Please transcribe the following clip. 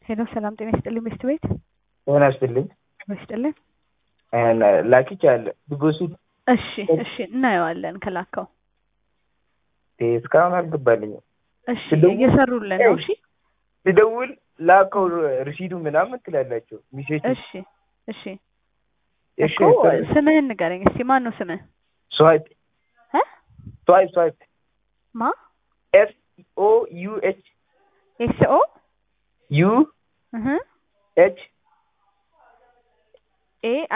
ሄሎ ሰላም ጤና ይስጥልኝ ሚስት ቤት ጤና ይስጥልኝ። ይስጥልኝ። ላኪች አለ ቢጎሱ እሺ እሺ እናየዋለን ከላከው እስካሁን አልገባልኝም። እሺ ስደውል- እየሰሩልን ነው። እሺ ስደውል ላከው ርሲዱ ምናምን ትላላቸው ሚሴጅ እሺ እሺ እሺ እኮ ስምህን ንገረኝ እስቲ ማን ነው ስምህ ስዋይፕ እ ስዋይፕ ስዋይፕ ማ ኤፍ ኦ ዩ ኤች ኤስ ኦ ዩ እህ ኤች ኤ